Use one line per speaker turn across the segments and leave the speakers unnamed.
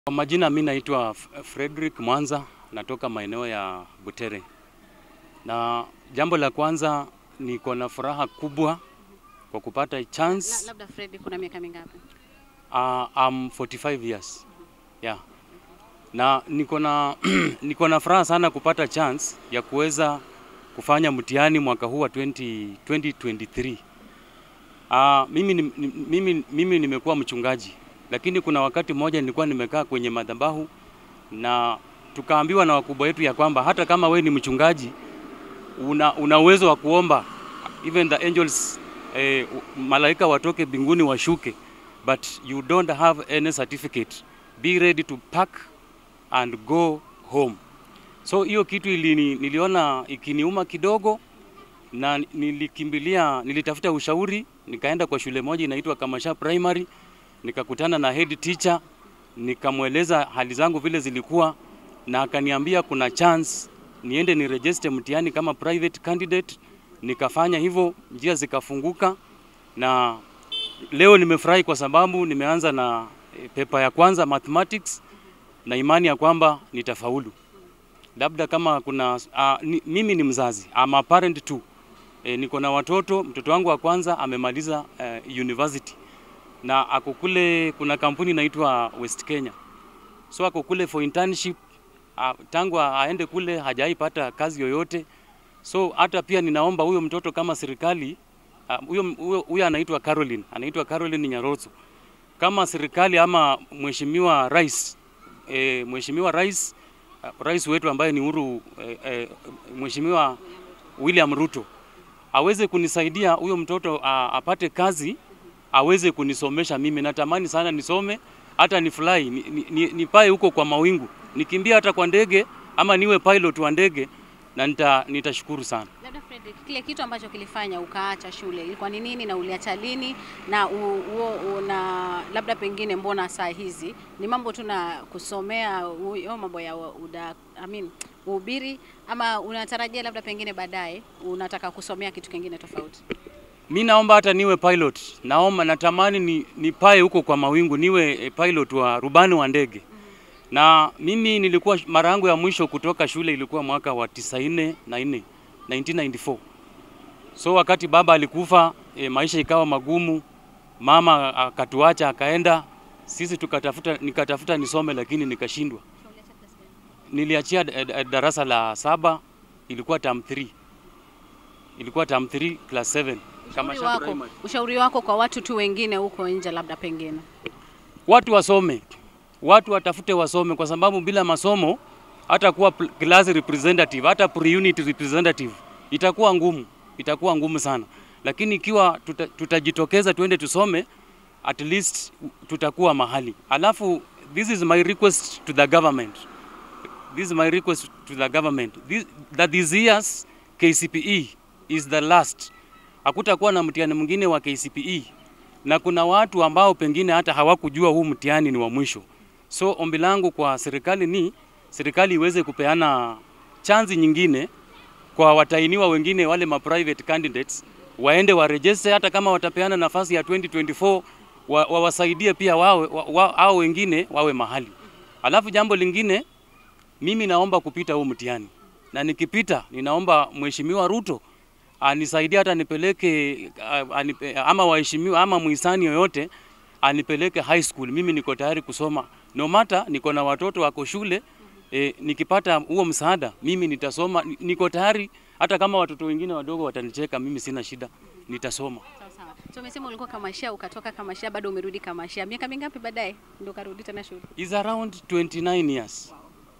Kwa majina mi naitwa Frederick Mwanza, natoka maeneo ya Butere, na jambo la kwanza niko na furaha kubwa kwa kupata
La,
chance.
labda Fred, kuna miaka mingapi?
Uh, I'm 45 years yeah. Na niko na niko na furaha sana kupata chance ya kuweza kufanya mtihani mwaka huu wa 20, 2023. Uh, mimi, ni- ni- mimi, mimi nimekuwa mchungaji, lakini kuna wakati mmoja nilikuwa nimekaa kwenye madhabahu na tukaambiwa na wakubwa wetu ya kwamba hata kama we ni mchungaji una, una uwezo wa kuomba even the angels eh, malaika watoke mbinguni washuke but you don't have any certificate be ready to pack and go home so hiyo kitu ilini, niliona ikiniuma kidogo na nilikimbilia nilitafuta ushauri nikaenda kwa shule moja inaitwa Kamasha Primary nikakutana na head teacher nikamweleza hali zangu vile zilikuwa na akaniambia kuna chance niende ni register mtihani kama private candidate nikafanya hivyo njia zikafunguka na leo nimefurahi kwa sababu nimeanza na eh, pepa ya kwanza mathematics na imani ya kwamba nitafaulu labda kama kuna uh, ni, mimi ni mzazi I'm a parent too e, niko na watoto mtoto wangu wa kwanza amemaliza uh, university na ako kule kuna kampuni inaitwa West Kenya so ako kule for internship uh, tangu aende kule hajaipata kazi yoyote so hata pia ninaomba huyo mtoto kama serikali ah, huyo huyo huyo anaitwa Caroline anaitwa Caroline Nyaroso kama serikali ama mheshimiwa rais e, mheshimiwa rais ah, rais wetu ambaye ni Uhuru e, e, mheshimiwa William Ruto aweze kunisaidia huyo mtoto a, apate kazi aweze kunisomesha mimi. Natamani sana nisome hata ni fly ni, ni, ni, nipae huko kwa mawingu nikimbia hata kwa ndege ama niwe pilot wa ndege na nita, nitashukuru sana.
Labda Fred, kile kitu ambacho kilifanya ukaacha shule ilikuwa ni nini na uliacha lini na u, u, u, na labda pengine mbona saa hizi ni mambo tu na kusomea huyo mambo ya uda, I mean, uhubiri ama unatarajia labda pengine baadaye unataka kusomea kitu kingine tofauti?
Mi naomba hata niwe pilot, naomba natamani ni, nipae huko kwa mawingu niwe eh, pilot wa rubani wa ndege. Na mimi nilikuwa mara yangu ya mwisho kutoka shule ilikuwa mwaka wa 94 na 4 1994. So wakati baba alikufa e, maisha ikawa magumu, mama akatuacha akaenda, sisi tukatafuta, nikatafuta nisome lakini nikashindwa. Niliachia eh, eh, darasa la saba, ilikuwa term 3 ilikuwa term 3 class 7
Ushauri
Kamasha
wako,
Primary.
ushauri wako kwa watu tu wengine huko nje labda pengine
watu wasome, watu watafute wasome, kwa sababu bila masomo hata kuwa pl- class representative, hata pre-unit representative itakuwa ngumu, itakuwa ngumu sana. Lakini ikiwa tuta, tutajitokeza tuende tusome, at least tutakuwa mahali. Alafu this is my request to the government, this is my request to the government this, that this year's KCPE is the last. Hakutakuwa na mtihani mwingine wa KCPE na kuna watu ambao pengine hata hawakujua huu mtihani ni wa mwisho. So ombi langu kwa serikali ni serikali iweze kupeana chanzi nyingine kwa watainiwa wengine wale ma private candidates waende warejestre, hata kama watapeana nafasi ya 2024 wa- wawasaidie pia wawe, wa, wa, hao wengine wawe mahali. Alafu jambo lingine mimi naomba kupita huu mtihani na nikipita, ninaomba Mheshimiwa Ruto anisaidie hata nipeleke ah, anipe, ama waheshimiwa ama muhisani yoyote anipeleke high school. Mimi niko tayari kusoma no matter niko na watoto wako shule e, nikipata huo msaada mimi nitasoma, Ni- niko tayari hata kama watoto wengine wadogo watanicheka, mimi sina shida, nitasoma.
Sawa sawa. So umesema ulikuwa Kamashia ukatoka Kamashia bado umerudi Kamashia. Miaka mingapi baadaye ndio karudi tena shule?
is around 29 years.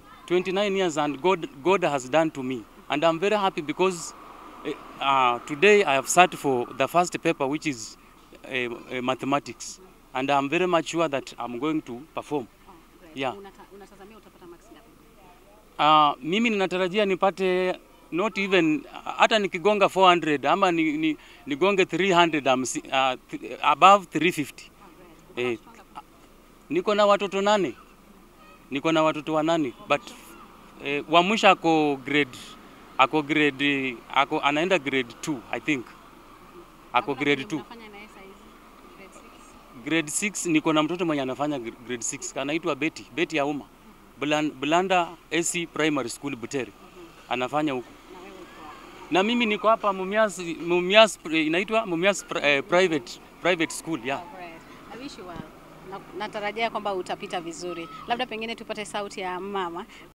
29 years and God, God has done to me. And I'm very happy because eh, uh, today I have sat for the first paper which is uh, uh, mathematics. And I'm very much sure that I'm going to perform. Yeah.
Unata, unatazamia utapata marks ngapi?
Uh, mimi ninatarajia nipate not even hata nikigonga 400 ama ni, ni, nigonge 300 I'm, si- uh, th- above 350. Eh, niko na watoto nane, niko na watoto wanane but eh, wa mwisho ako grade ako grade ako anaenda grade 2 I think ako grade 2
Unafanya na yeye saa hizi? Grade
grade 6 niko na mtoto mwenye anafanya gr- grade 6 anaitwa Betty, Betty Auma. Bulan- Bulanda AC Primary School Butere. Anafanya huko. Na mimi niko hapa Mumias Mumias eh, inaitwa Mumias pri- eh, Private Private School, yeah.
Alright. I wish you well. Na- Natarajia kwamba utapita vizuri. Labda pengine tupate sauti ya mama